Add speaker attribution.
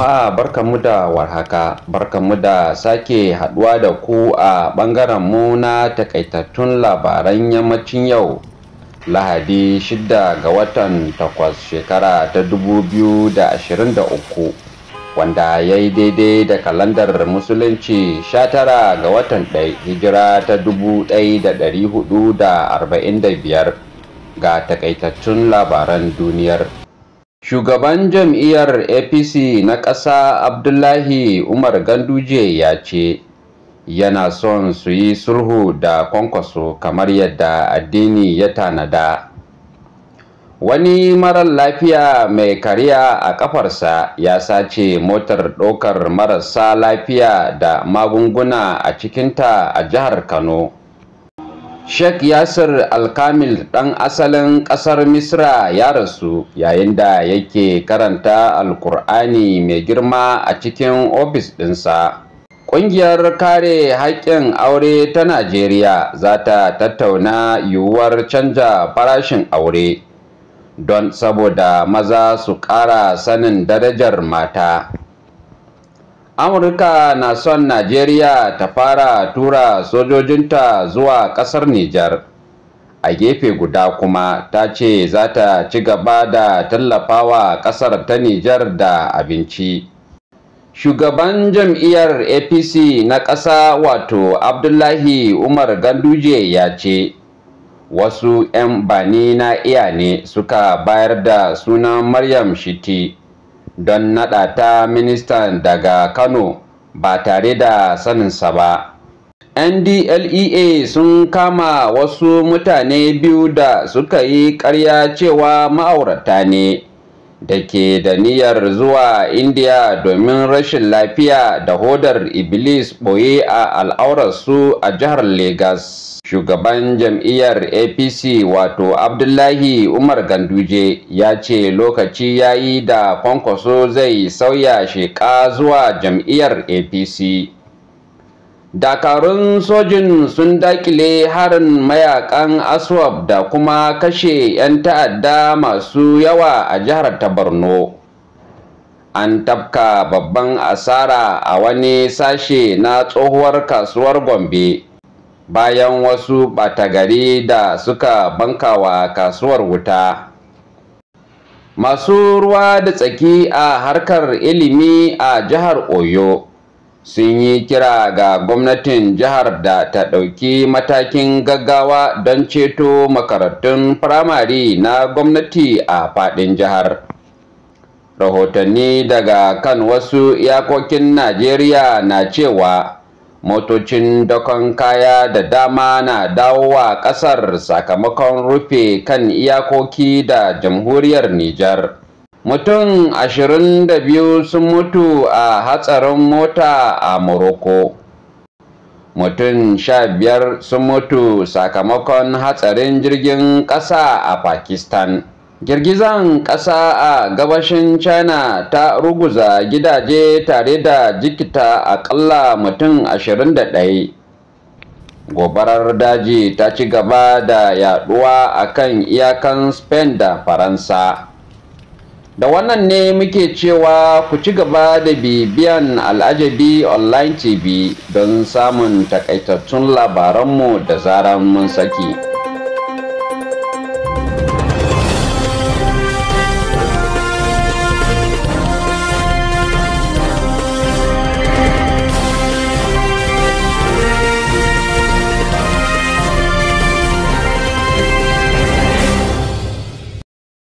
Speaker 1: Jama'a barkanmu da warhaka, barkanmu da sake haduwa da ku a ɓangaren mu na takaitattun labaran yammacin yau. Lahadi 6 ga watan 8 shekara ta 2023 wanda ya yi daidai da kalandar musulunci 19 ga watan 1 hijira ta 1445 ga takaitattun labaran duniyar. Shugaban jam'iyyar APC na ƙasa Abdullahi Umar Ganduje ya ce, yana son su yi sulhu da kwankwaso kamar yadda addini ya tanada. Wani marar lafiya mai kariya a ƙafarsa ya sace motar ɗaukar marasa lafiya da magunguna a cikinta a jihar Kano. Sheikh Yasir Alkamil ɗan asalin ƙasar Misra ya rasu yayin da yake karanta Alkur'ani mai girma a cikin ofis ɗinsa. Ƙungiyar kare haƙƙin aure ta Najeriya za ta tattauna yiwuwar canja farashin aure don saboda maza su ƙara sanin darajar mata. Amurka na son Najeriya ta fara tura sojojinta zuwa ƙasar Nijar. A gefe guda kuma ta ce za ta ci gaba da tallafawa ƙasar ta Nijar da abinci. Shugaban jam'iyyar APC na ƙasa wato Abdullahi Umar Ganduje ya ce, wasu 'yan bani na iya ne suka bayar da sunan Maryam Shiti. don naɗa ta ministan daga Kano ba tare da saninsa ba. NDLEA sun kama wasu mutane biyu da suka yi ƙarya cewa ma'aurata ne da ke da niyyar zuwa Indiya domin rashin lafiya da hodar Iblis ɓoye a al'aurarsu a jihar Legas. Shugaban jam'iyyar APC wato Abdullahi Umar Ganduje ya ce lokaci ya yi da kwankwaso zai sauya sheƙa zuwa jam'iyyar APC. Dakarun sojin sun dakile harin mayakan Aswab da kuma kashe 'yan ta'adda masu yawa a jihar ta Borno. An tafka babban asara a wani sashe na tsohuwar kasuwar Gombe. bayan wasu ɓatagari da suka bankawa kasuwar wuta. Masu ruwa da tsaki a harkar ilimi a jihar Oyo sun yi kira ga gwamnatin jihar da ta ɗauki matakin gaggawa don ceto makarantun firamare na gwamnati a faɗin jihar. Rahotanni daga kan wasu iyakokin Najeriya na cewa motocin dakon kaya da dama na dawowa ƙasar sakamakon rufe kan iyakoki da jamhuriyar Nijar. Mutum 22 sun mutu a hatsarin mota a Morocco. Mutum 15 sun mutu sakamakon hatsarin jirgin ƙasa a Pakistan. Girgizan ƙasa a gabashin China ta ruguza gidaje tare da jikita aƙalla mutum 21. Gobarar daji ta ci gaba da yaduwa a kan iyakan Spain da Faransa. Da wannan ne muke cewa ku ci gaba da bibiyan Al'ajabi Online TV don samun takaitattun labaranmu da zaran mun saki.